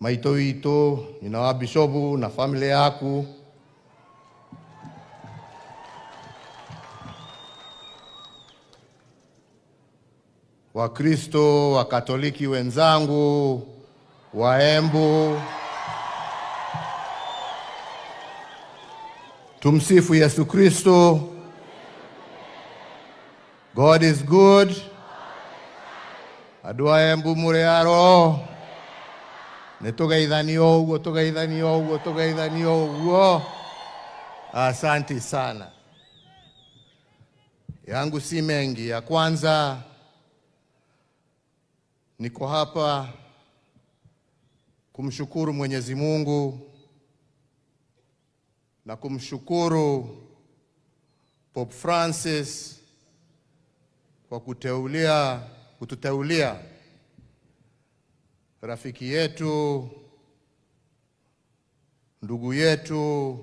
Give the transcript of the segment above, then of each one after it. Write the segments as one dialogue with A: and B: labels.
A: maito wito ina wa bishopu na familia yaku Wakristo Wakatoliki wenzangu, Waembu, tumsifu Yesu Kristo. God is good. Andũ a Embu mũrĩ aro nĩ tũgeithanio ũguo tũgeithanio ũguo tũgeithanio ũguo. Asanti sana. Yangu si mengi. Ya kwanza niko hapa kumshukuru Mwenyezi Mungu na kumshukuru Pope Francis kwa kuteulia kututeulia rafiki yetu ndugu yetu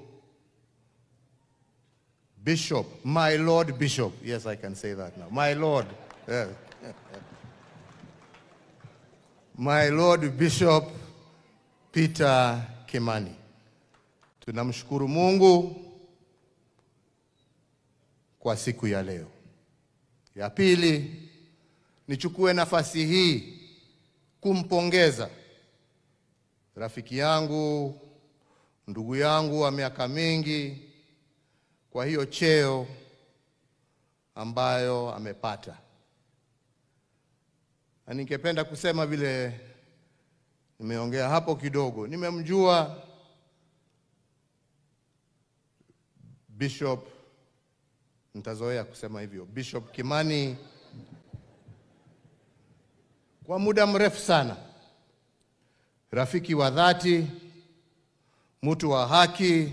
A: Bishop, my Lord Bishop. Yes, I can say that now. My Lord. Yes. My Lord Bishop Peter Kimani. Tunamshukuru Mungu kwa siku ya leo. Ya pili, nichukue nafasi hii kumpongeza rafiki yangu, ndugu yangu wa miaka mingi kwa hiyo cheo ambayo amepata, na ningependa kusema vile nimeongea hapo kidogo, nimemjua Bishop, nitazoea kusema hivyo, Bishop Kimani kwa muda mrefu sana, rafiki wa dhati, mtu wa haki,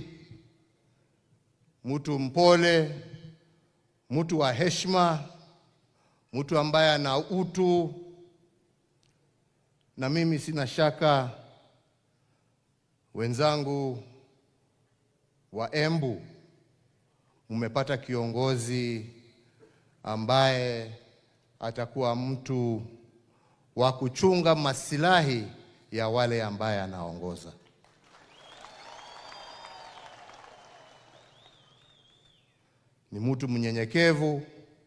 A: mtu mpole, mtu wa heshima, mtu ambaye ana utu, na mimi sina shaka wenzangu wa Embu mmepata kiongozi ambaye atakuwa mtu wa kuchunga masilahi ya wale ambaye anaongoza. Ni mtu mnyenyekevu,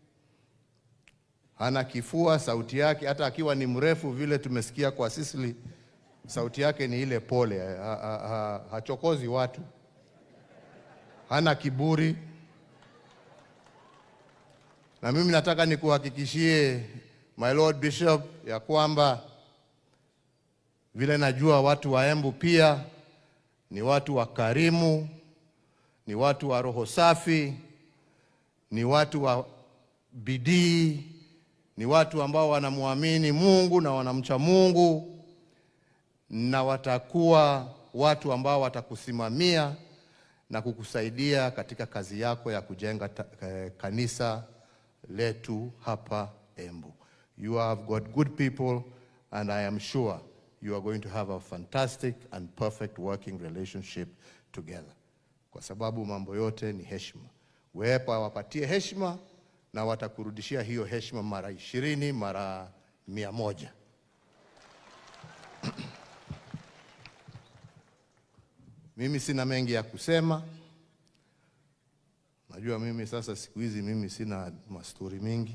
A: hana kifua, sauti yake hata akiwa ni mrefu vile tumesikia kwa Sisili, sauti yake ni ile pole, ha, ha, ha, hachokozi watu, hana kiburi. Na mimi nataka nikuhakikishie my Lord Bishop ya kwamba vile najua watu wa Embu pia ni watu wakarimu, ni watu wa roho safi, ni watu wa bidii, ni watu ambao wanamwamini Mungu na wanamcha Mungu, na watakuwa watu ambao watakusimamia na kukusaidia katika kazi yako ya kujenga ta, eh, kanisa letu hapa Embu. You have got good people and I am sure you are going to have a fantastic and perfect working relationship together. Kwa sababu mambo yote ni heshima. Wepa wapatie heshima na watakurudishia hiyo heshima mara ishirini, mara mia moja. Mimi sina mengi ya kusema. Najua mimi sasa siku hizi mimi sina mastori mingi.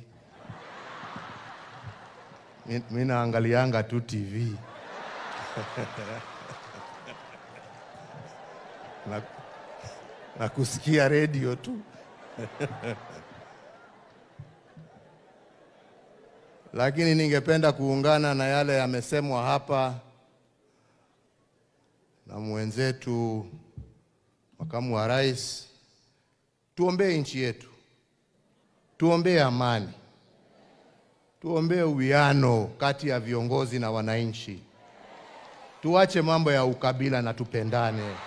A: Mi- Mi naangalianga tu TV na, na kusikia redio tu lakini ningependa kuungana na yale yamesemwa hapa na mwenzetu makamu wa rais. Tuombee nchi yetu, tuombee amani, tuombee uwiano kati ya viongozi na wananchi, tuache mambo ya ukabila na tupendane.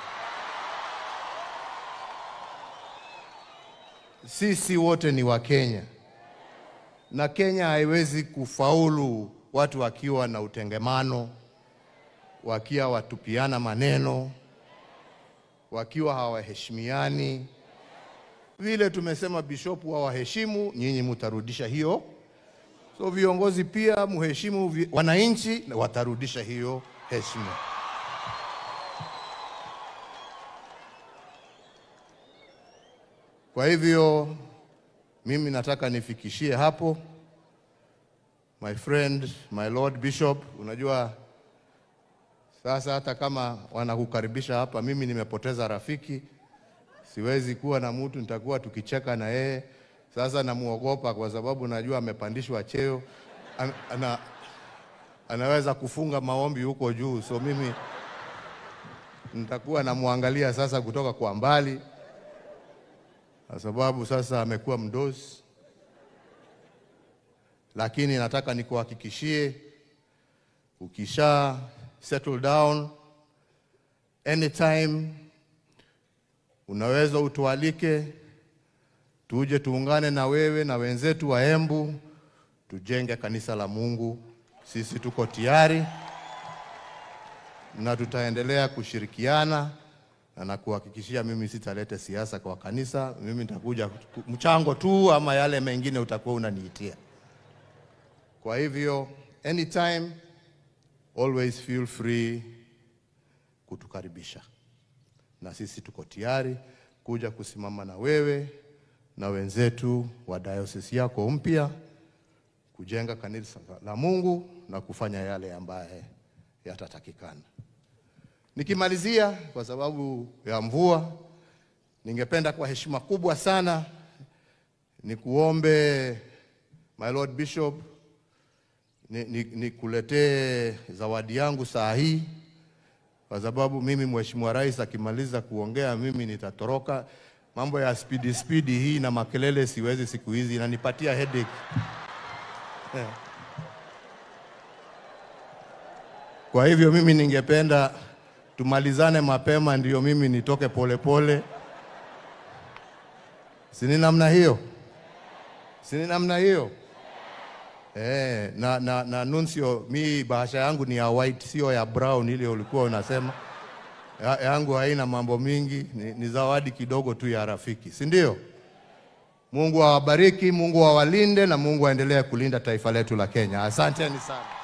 A: Sisi wote ni Wakenya na Kenya haiwezi kufaulu watu wakiwa na utengemano, wakiwa watupiana maneno, wakiwa hawaheshimiani. Vile tumesema bishopu hawaheshimu, nyinyi mutarudisha hiyo. So viongozi pia muheshimu vi- wananchi, na watarudisha hiyo heshima. Kwa hivyo mimi nataka nifikishie hapo, my friend, my lord bishop. Unajua sasa hata kama wanakukaribisha hapa, mimi nimepoteza rafiki, siwezi kuwa na mtu nitakuwa tukicheka na yeye. Sasa namuogopa kwa sababu najua amepandishwa cheo, ana, ana, anaweza kufunga maombi huko juu, so mimi nitakuwa namwangalia sasa kutoka kwa mbali, kwa sababu sasa amekuwa mdosi, lakini nataka nikuhakikishie ukisha settle down anytime, unaweza utualike tuje tuungane na wewe na wenzetu wa Embu tujenge kanisa la Mungu. Sisi tuko tayari na tutaendelea kushirikiana na nakuhakikishia, mimi sitalete siasa kwa kanisa. Mimi nitakuja mchango tu, ama yale mengine utakuwa unaniitia. Kwa hivyo anytime always feel free kutukaribisha, na sisi tuko tayari kuja kusimama na wewe na wenzetu wa diocese yako mpya kujenga kanisa la Mungu na kufanya yale ambaye yatatakikana. Nikimalizia, kwa sababu ya mvua, ningependa kwa heshima kubwa sana nikuombe my lord bishop nikuletee ni, ni zawadi yangu saa hii, kwa sababu mimi mheshimiwa rais akimaliza kuongea mimi nitatoroka. Mambo ya spidi spidi hii na makelele siwezi siku hizi, inanipatia headache. Yeah. Kwa hivyo mimi ningependa tumalizane mapema, ndio mimi nitoke polepole. Sini namna hiyo, sini namna hiyo. Eh, na, na, na nuncio, mi bahasha yangu ni ya white, sio ya brown ile ulikuwa unasema. Ya, yangu haina mambo mingi, ni, ni zawadi kidogo tu ya rafiki, si ndio? Mungu awabariki, Mungu awalinde na Mungu aendelee kulinda taifa letu la Kenya. Asanteni sana.